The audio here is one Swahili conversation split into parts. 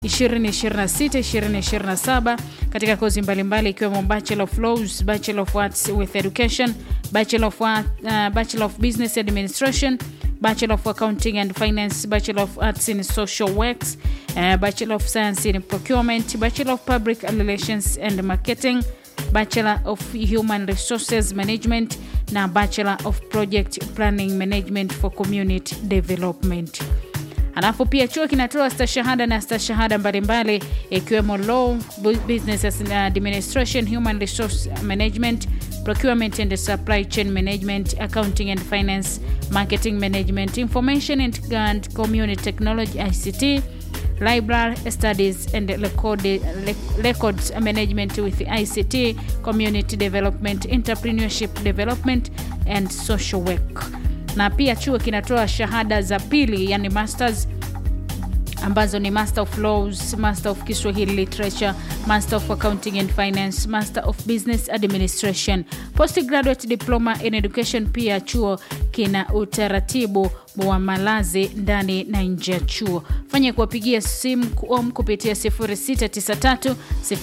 2026-2027 katika kozi mbalimbali ikiwemo Bachelor of Laws, Bachelor of Arts with Education, Bachelor of, Art, uh, Bachelor of Business Administration, Bachelor of Accounting and Finance, Bachelor of Arts in Social Works, uh, Bachelor of Science in Procurement, Bachelor of Public Relations and Marketing, Bachelor of Human Resources Management na Bachelor of Project Planning Management for Community Development. Alafu pia chuo kinatoa stashahada na stashahada mbalimbali ikiwemo Law, Business Administration, Human Resource Management, Procurement and Supply Chain Management, Accounting and Finance, Marketing Management, Information and, and Community Technology ICT, Library Studies and record, Records Management with ICT, Community Development, Entrepreneurship Development and Social Work. Na pia chuo kinatoa shahada za pili, yani masters ambazo ni Master of Laws, Master of Kiswahili Literature, Master of Accounting and Finance, Master of Business Administration, Postgraduate Diploma in Education. Pia chuo kina utaratibu wa malazi ndani na nje ya chuo. Fanya kuwapigia simu om kupitia 0693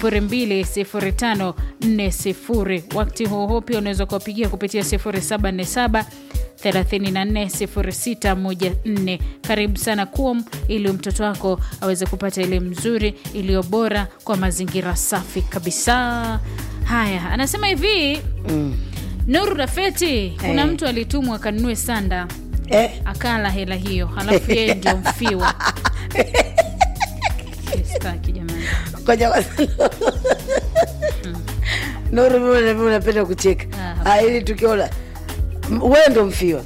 020540. Wakati huo huo pia unaweza kuwapigia kupitia 0747 340614. Karibu sana KUOM ili mtoto wako aweze kupata elimu nzuri iliyo bora kwa mazingira safi kabisa. Haya, anasema hivi mm. Nuru Rafeti, kuna Eh. mtu alitumwa akanunue sanda Eh, akala hela hiyo, halafu yeye ndio mfiwa. Sitaki jamani. ngoja kwanza. Nuru, mimi na mimi unapenda kucheka Ah, Ah, ili tukiona M- wewe ndo mfiwa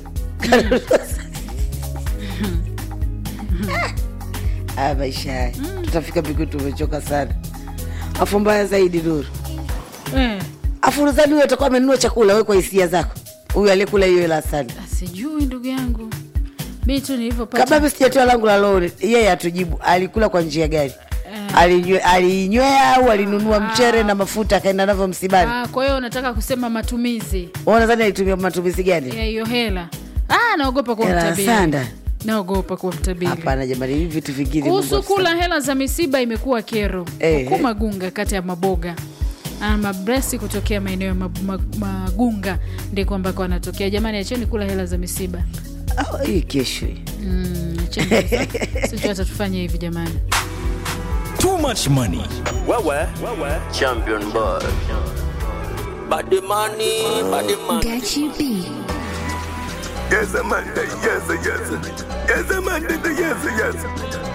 Ah, maisha haya tutafika mbinguni tumechoka sana afu mbaya zaidi Nuru Eh, afu nadhani huyo atakuwa amenunua chakula we kwa hisia zako huyu aliyekula hiyo hela sana sijui ndugu yangu, mi tu kabla nilivyopata mi sijatoa langu la lori yeye atujibu alikula kwa njia gani Eh. Alinywe- aliinywea au alinunua mchere na mafuta akaenda navyo msibani Ah, kwa hiyo unataka kusema matumizi Wewe unadhani alitumia matumizi gani ya hiyo hela? Ah, naogopa kuwa hela ya mtabiri. sanda Naogopa kuwa mtabiri. hapana jamani hivi vitu vingine Kuhusu Mungu kula hela za misiba imekuwa kero Eh. huku Magunga, kata ya Maboga Ah, Mabresi kutokea maeneo ya Mag- Mag- Magunga ndiko ambako anatokea. Jamani, acheni kula hela za misiba. Ah, hii kesho hii. Mm, acheni kabisa. sijui hata tufanye hivi jamani. Too much money. Wewe, champion boy. Body money, body money. Gachi B. Yes, Amanda, yes, yes. Yes, Amanda, yes, yes.